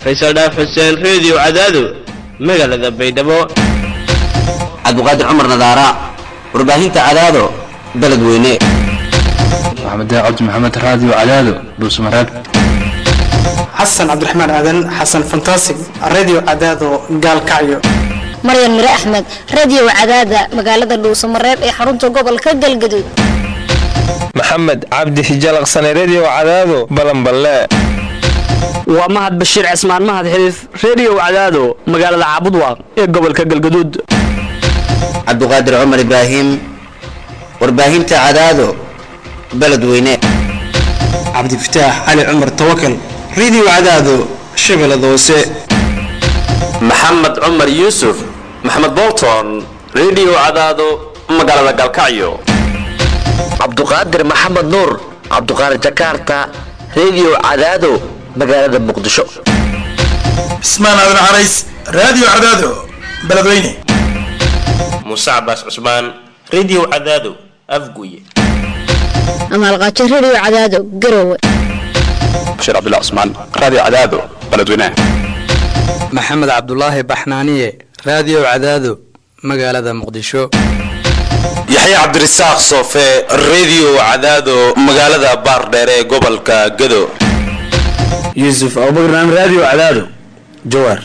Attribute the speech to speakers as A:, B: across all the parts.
A: faysal dhaaf xuseen reediyo cadaado magaalada baydhabo
B: cabdiqaadir cumar nadaara warbaahinta cadaado beledweyne
C: maxamed cabdi maxamed raadiyo cadaado dhuusmareeb
D: xasan cabdiraxmaan aadan xasan fantasig radio cadaado gaalkacyo
E: maryan mire axmed radio cadaada magaalada dhuusamareeb ee xarunta gobolka galgaduud
F: maxamed cabdi hijalaqsane redio cadaado balanballe
G: waa mahad bashiir cismaan mahad xiliif redio cadaado magaalada caabudwaaq ee gobolka galgaduud
B: cabdiqaadir cumar ibraahim warbaahinta cadaado beledweyne
D: cabdifataax cali cumar tawakal radio cadaado shabeellada hoose
H: maxamed cumar yuusuf maxamed bolton redio cadaado magaalada galkacyo
I: cabduqaadir maxamed nuur cabduqaadir jakarta redio cadaado magaalada muqdisho
J: cismaan aadan carays radio cadaado beledweyne
K: muuse cabaas cusmaan redio cadaado afguye
E: amaalqaajo redio cadaado garowe
C: bashiir cabdullah cusmaan radio cadaado beledweyne
L: maxamed cabdulaahi baxnaaniye radio cadaado magaalada muqdisho
H: yaxya cabdirasaaq soofe redio cadaado magaalada baardheer ee gobolka gado
M: yuusuf abubakar radio cadaado jawaar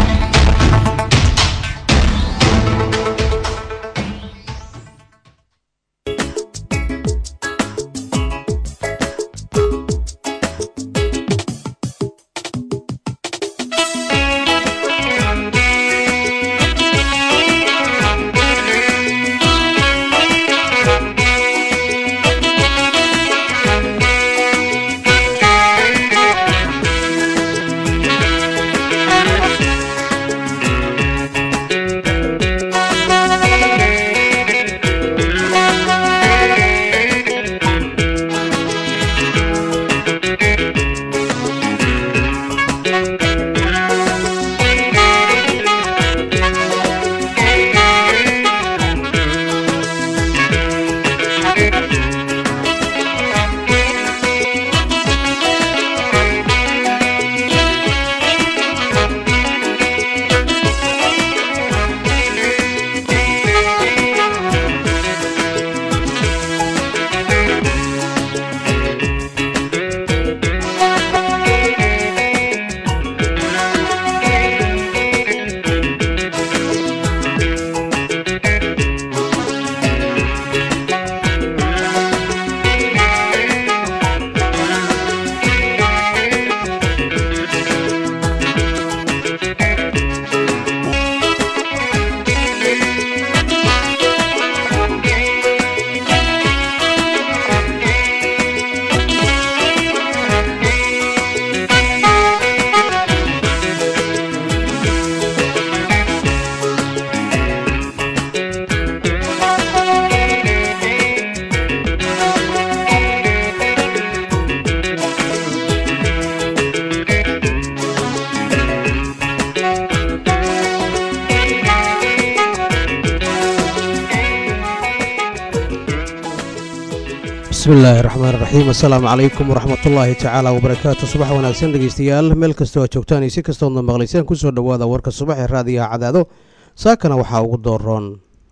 N: bismillaahi raxmaan raxiim assalaamu calaykum waraxmatullaahi tacaala wabarakaatu subax wanaagsan dhegeystayaal meel kastoo aad joogtaan iyo si kastoodna maqlaysaan kusoo dhowaada warka subax ee raadiyaha cadaado saakana waxaa ugu dooroon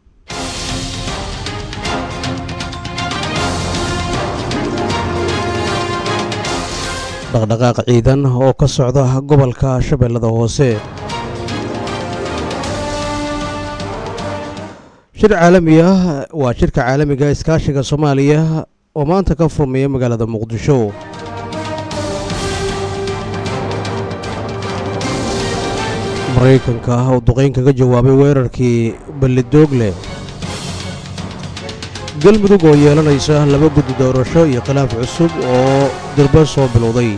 N: dhaqdhaqaaq ciidan oo ka socda gobolka shabeellada hoose shir caalami ah waa shirka caalamiga iskaashiga soomaaliya oo maanta ka furmaya magaalada muqdisho maraykanka oo duqayn kaga jawaabay weerarkii ballidoogle galmudug oo yeelanaysa laba guddi doorasho iyo khilaaf cusub oo durba soo bilowday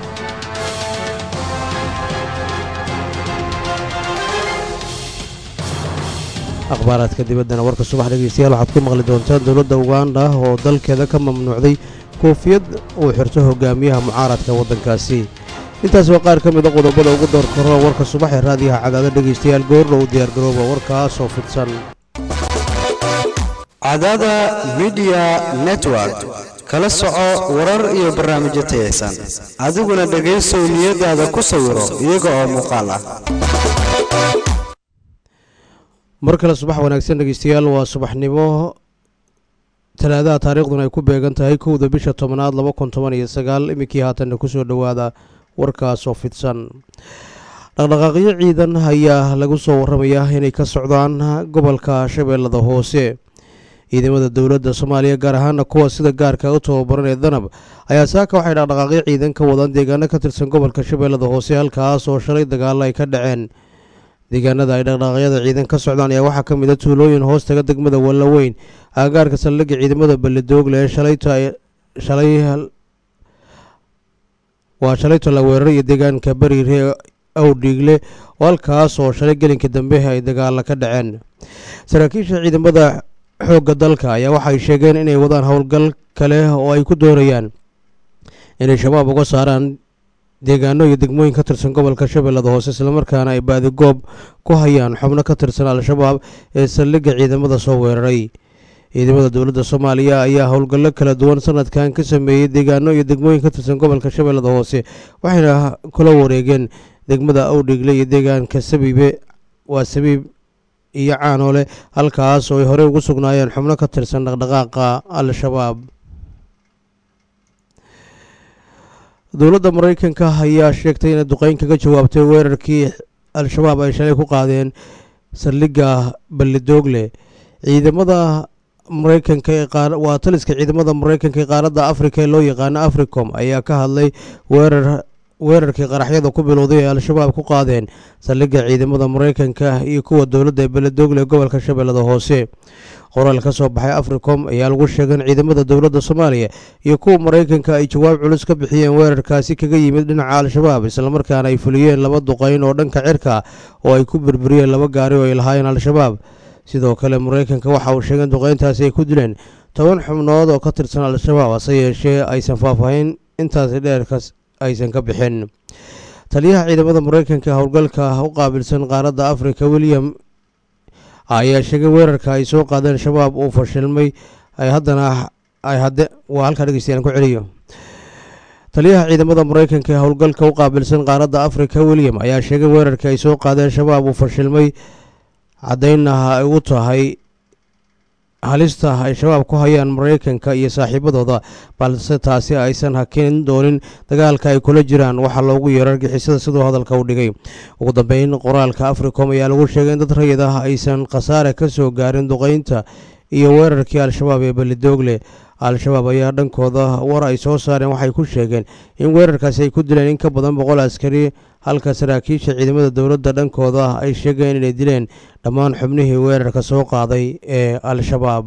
N: akhbaaraadka dibaddana warka subax dhegeystayaal waxaad ku maqli doontaan dowladda uganda oo dalkeeda ka mamnuucday koofiyad uu xirto hogaamiyaha mucaaradka waddankaasi intaas waa qaar ka mida qodobada ugu door karo warka subax ee raadiyaha cadaado dhegaystayaal goorna u diyaargarooba warkaasoo fidsan
O: cadaada midiya network
L: kala soco warar iyo barnaamijyo tayaysan adiguna dhegaysow niyadaada ku sawiro iyaga oo muuqaal ah
N: mar kale subax wanaagsan dhegeystayaal waa subaxnimo talaadaha taariikhduna ay ku beegan tahay kowda bisha tobnaad laba kun toban iyo sagaal iminkii haatanna kusoo dhowaada warkaasoo fidsan dhaqdhaqaaqyo ciidan ayaa lagu soo waramayaa inay ka socdaan gobolka shabeellada hoose ciidamada dowladda soomaaliya gaar ahaana kuwa sida gaarka u tababaran ee danab ayaa saaka waxay dhaqdhaqaaqyo ciidan ka wadaan deegaano ka tirsan gobolka shabeellada hoose halkaas oo shalay dagaalo ay ka dhaceen deegaanada ay dhaqdhaqaaqyada ciidan ka socdaan ayaa waxaa ka mid a tuulooyin hoos taga degmada wallaweyn aagaarka saldhigga ciidamada balledoogle ee shalayta shalay waa shalayto la weeraray iyo deegaanka bariire awdhiigle oo halkaas oo shalay gelinka dambe ay dagaalo ka dhaceen saraakiisha ciidamada xoogga dalka ayaa waxay sheegeen inay wadaan howlgal kale oo ay ku doonayaan inay shabaab uga saaraan deegaano iyo degmooyin ka tirsan gobolka shabeellada hoose islamarkaana ay baadigoob ku hayaan xubno ka tirsan al-shabaab ee saldhigga ciidamada soo weeraray ciidamada dowladda soomaaliya ayaa howlgallo kala duwan sanadkan ka sameeyey deegaano iyo degmooyin ka tirsan gobolka shabeellada hoose waxayna kula wareegeen degmada awdhigle iyo deegaanka sabiibe waa sabiib iyo caanoole halkaas oo ay horey ugu sugnaayeen xubno ka tirsan dhaqdhaqaaqa al-shabaab dowladda maraykanka ayaa sheegtay inay duqeyn kaga jawaabtay weerarkii al-shabaab ay shalay ku qaadeen saldhigga balledoogle ciidamada maraykanka ee waa taliska ciidamada maraykanka ee qaaradda afrika ee loo yaqaano africom ayaa ka hadlay weerar weerarkii qaraxyada ku bilowday ee al-shabaab ku qaadeen saldhigga ciidamada maraykanka iyo kuwa dowladda ee beledoogle ee gobolka shabeellada hoose qoraal ka soo baxay africom ayaa lagu sheegay in ciidamada dowladda soomaaliya iyo kuwa maraykanka ay jawaab culus ka bixiyeen weerarkaasi kaga yimid dhinaca al-shabaab islamarkaana ay fuliyeen laba duqeyn oo dhanka cirka oo ay ku burburiyeen laba gaari oo ay lahaayeen al-shabaab sidoo kale maraykanka waxa uu sheegay in duqeyntaasi ay ku dileen toban xubnood oo ka tirsan al-shabaab hase yeeshee aysan faahfaahin intaasi dheerkas aysan ka bixin taliyaha ciidamada maraykanka howlgalka u qaabilsan qaaradda afrika william ayaa sheegay weerarka ay soo qaadeen shabaab uu fashilmay ay haddana ay hadde waa halkaa dhegeystayaal ku celiyo taliyaha ciidamada maraykanka ee howlgalka u qaabilsan qaaradda afrika william ayaa sheegay weerarka ay soo qaadeen shabaab uu fashilmay caddaynna ay u tahay halista ay shabaab ku hayaan maraykanka iyo saaxiibadooda balse taasi aysan hakin doonin dagaalka ay kula jiraan waxaa loogu yeero argixisada siduu hadalka u dhigay ugu dambeyn qoraalka africom ayaa lagu sheegay in dad rayid ah aysan khasaare ka soo gaarin duqeynta iyo weerarkii al-shabaab ee balidoogle al-shabaab ayaa dhankooda war ay soo saareen waxay ku sheegeen in weerarkaasi ay ku dileen in ka badan boqol askari halka saraakiisha ciidamada dowladda dhankooda ay sheegeen inay dileen dhammaan xubnihii weerarka soo qaaday ee al-shabaab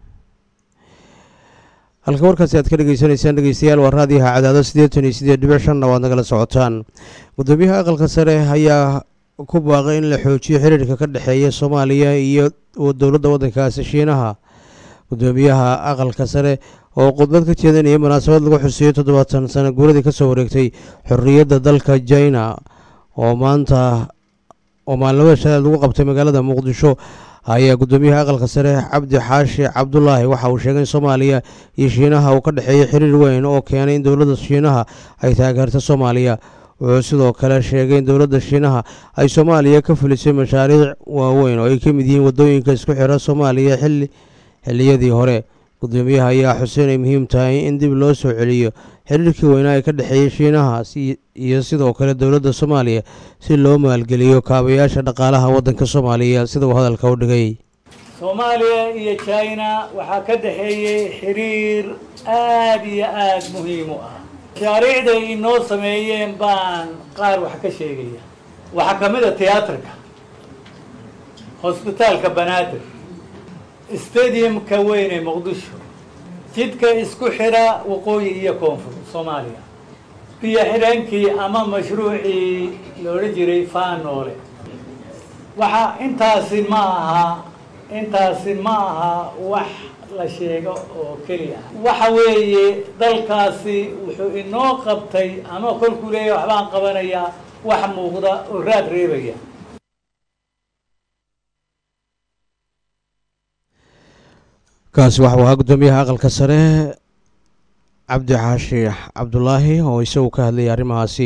N: halka warkaasi aad ka dhegeysanaysaan dhegeystayaal waa raadiyaha cadaado siddeetan iyo siddeed dhibic shanna waad nagala socotaan gudoomiyaha aqalka sare ayaa ku baaqay in la xoojiyo xiriirka ka dhexeeya soomaaliya iyo dowladda waddankaasi shiinaha gudoomiyaha aqalka sare oo khudbad ka jeedinaya munaasabad lagu xuseeyo toddobaatan sano guuradii kasoo wareegtay xorriyadda dalka jina oo maanta oo maalinimada shalaad lagu qabtay magaalada muqdisho ayaa gudoomiyaha aqalka sare cabdi xaashi cabdulaahi waxa uu sheegay in soomaaliya iyo shiinaha uu ka dhexeeya xiriir weyn oo keenay in dowladda shiinaha ay taageerto soomaaliya wuxuu sidoo kale sheegay in dowladda shiinaha ay soomaaliya ka fulisay mashaariic waaweyn oo ay ka mid yihiin waddooyinka isku xira soomaaliya xilli xilliyadii hore gudoomiyaha ayaa xuseen ay muhiim tahay in dib loo soo celiyo xiriirkii weynaa ee ka dhexeeyay shiinaha iyo sidoo kale dowladda soomaaliya si loo maalgeliyo kaabayaasha dhaqaalaha waddanka soomaaliya sida uu hadalka u dhigay
O: soomaaliya iyo jina waxaa ka dhexeeyey xiriir aad iyo aad muhiim u ah mashaariicday inoo sameeyeen baan qaar wax ka sheegaya waxaa ka mid a tiyaatarka hosbitaalka banaadir stadiumka weyn ee muqdisho jidka isku xidha waqooyi iyo koonfur soomaaliya biyo xidheenkii ama mashruucii la odhan jiray faanoole waxa intaasi ma aha intaasi ma aha wax la sheego oo keliya waxa weeye dalkaasi wuxuu inoo qabtay ama kolkuu leeyahay waxbaan qabanayaa wax muuqda oo raad reebaya
N: kaasi waxa uu ahaa gudoomiyaha aqalka sare cabdi xaashi cabdulaahi oo isagu ka hadlayay arrimahaasi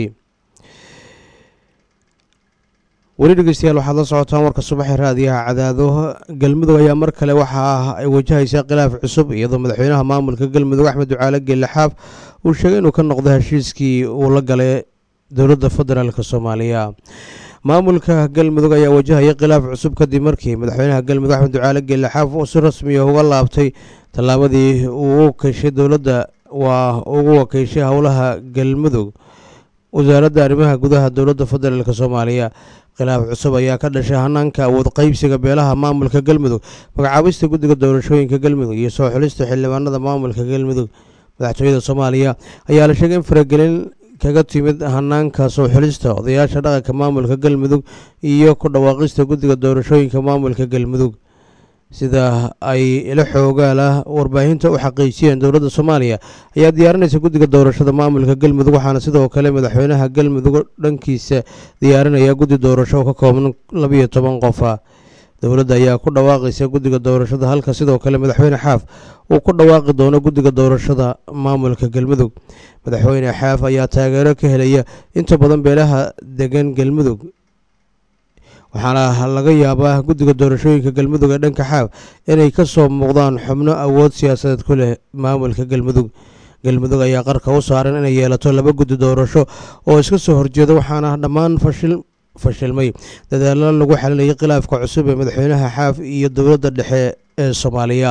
N: weli dhegeystayaal waxaad la socotaan warka subaxee raadiyaha cadaado galmudug ayaa mar kale waxa ay wajahaysaa khilaaf cusub iyadoo madaxweynaha maamulka galmudug axmed ducaale geelle xaaf uu sheegay inuu ka noqdo heshiiskii uu la galay dowladda federaalk soomaaliya maamulka galmudug ayaa wajahaya khilaaf cusub kadib markii madaxweynaha galmudug axmed ducaale geelle xaaf uu si rasmiya uga laabtay tallaabadii uu u wakiishay dowladda waa ugu wakiishay howlaha galmudug wasaaradda arrimaha gudaha dowladda federaalk soomaaliya khilaaf cusub ayaa ka dhashay hanaanka awood qaybsiga beelaha maamulka galmudug magacaabista guddiga doorashooyinka galmudug iyo soo xulista xildhibaanada maamulka galmudug madaxtooyada soomaaliya ayaa la sheegay in faragelin kaga timid hanaanka soo xulista odayaasha dhaqanka maamulka galmudug iyo ku dhawaaqista guddiga doorashooyinka maamulka galmudug sida ay ila xoogaala warbaahinta u xaqiijiyeen dowladda soomaaliya ayaa diyaarinaysa guddiga doorashada maamulka galmudug waxaana sidoo kale madaxweynaha galmudug dhankiisa diyaarinaya guddi doorasho oo ka kooban labiyo toban qofa dowladda ayaa ku dhawaaqaysa guddiga doorashada halka sidoo kale madaxweyne xaaf uu ku dhawaaqi doono guddiga doorashada maamulka galmudug madaxweyne xaaf ayaa taageero ka helaya inta badan beelaha degan galmudug waxaana laga yaabaa guddiga doorashooyinka galmudug ee dhanka xaaf inay ka soo muuqdaan xubno awood siyaasadeed ku leh maamulka galmudug galmudug ayaa qarka u saaran inay yeelato laba guddi doorasho oo iska soo horjeeda waxaana dhammaan fashil fashilmay dadaalo lagu xalinayay khilaafka cusub ee madaxweynaha xaaf iyo dowladda dhexe ee soomaaliya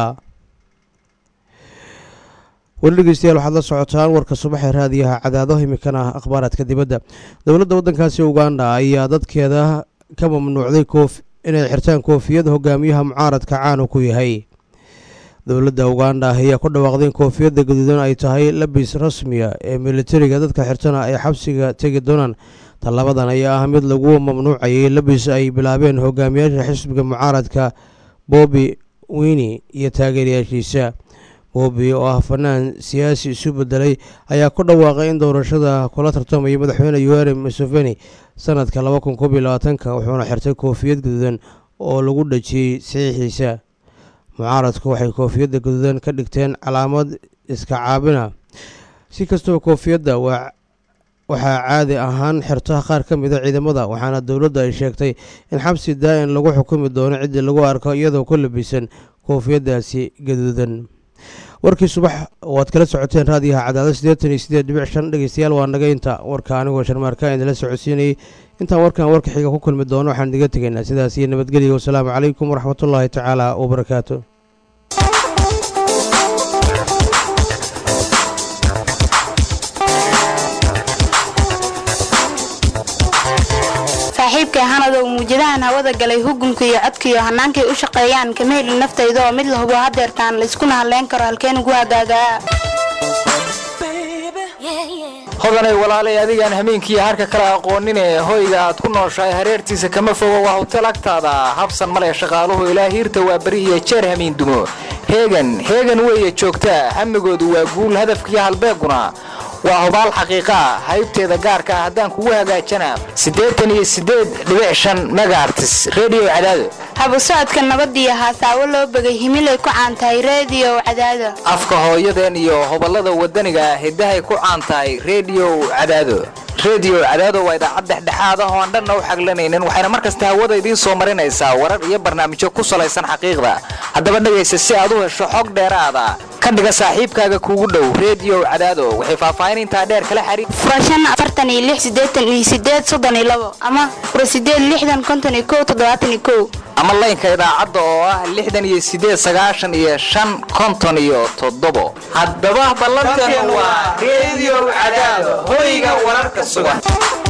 N: weli dhegeystayaal waxaad la socotaan warka subaxee raadiyaha cadaado imikana akhbaaraadka dibadda dowladda waddankaasi uganda ayaa dadkeeda ka mamnuucday koof inay xirtaan koofiyad hogaamiyaha mucaaradka caanu ku yahay dowladda uganda ayaa ku dhawaaqday in koofiyadda gaduudan ay tahay labis rasmiya ee militariga dadka xirtana ay xabsiga tegi doonaan tallabadan ayaa ah mid lagu mamnuucayay labis ay bilaabeen hogaamiyaasha xisbiga mucaaradka bobbi wini iyo taageerayaashiisa bobbi oo ah fanaan siyaasi isu bedelay ayaa ku dhawaaqay in doorashada kula tartamaya madaxweyne yuweri museveni sanadka laba kun koob iyo labaatanka wuxuuna xirtay koofiyad gaduudan oo lagu dhajiyey saxiixiisa mucaaradku waxay koofiyadda gaduudan ka dhigteen calaamad iska caabina si kastaba koofiyadda waa waxaa caadi ahaan xirta qaar ka mida ciidamada waxaana dowladda ay sheegtay in xabsi daa-in lagu xukumi doono ciddii lagu arko iyadoo ku labisan koofiyaddaasi gaduudan warkii subax waad kala socoteen raadiyaha cadaado siddeetan iyo siddeed dhibic shan dhegeystayaal waa naga inta warka anigoo sharmaarka idinla socodsiinayay intaan warkan warka xiga ku kulmi doono waxaan idiga tegaynaa sidaas iyo nabadgelya wasalaamu calaykum waraxmatullaahi tacaala wabarakaatu
P: saaxiibkay hanadow muujadahan hawada galay hugunka iyo codkaiyo hannaankay u shaqeeyaan kama helin naftayda oo mid la hubo hadeertaan layskuna hadleyn karo halkeen ugu hagaagaa
Q: hodanay walaalay adigaan hameenkiiyo harka kala aqoonine hoyga aad ku nooshahay hareertiisa kama fogo waa hotel agtaada habsan male shaqaaluhu ilaa hiirta waa beri iyo jeer hamiin dumo heegan heegan weeye joogtaa hamigoodu waa guul hadafkiiyo halbeeguna waa hubaal xaqiiqaa haybteeda gaarka ah haddaan kugu hagaajana siddeetan iyo siddeed dhibic shan megaartis redio cadaado
P: habu socodka nabadiyo haasaawo loo begay himilay ku caan tahay reediyo cadaado
Q: afka hooyadeen iyo hoballada waddaniga ah hiddahay ku caan tahay redio cadaado redio cadaado waa idaacad dhexdhexaad ah oo aan dhanna u xaglanaynin waxayna mar kasta hawada idiin soo marinaysaa warar iyo barnaamijyo ku salaysan xaqiiqda haddaba dhegaysa si aad u hesho xog dheeraada ka dhiga saaxiibkaaga kuugu dhow redio cadaado waxay faahfaahin intaa dheer kala xariir
P: furashan afartan iyo lix siddeetan iyo siddeed soddon iyo labo ama fura siddeed lixdan konton iyo kow toddobaatan iyo kow
Q: ama laynka idaacadda oo ah lixdan iyo siddeed sagaashan iyo shan konton iyo toddobo haddaba ballantan waa redio cadaado hoyga wararka sugan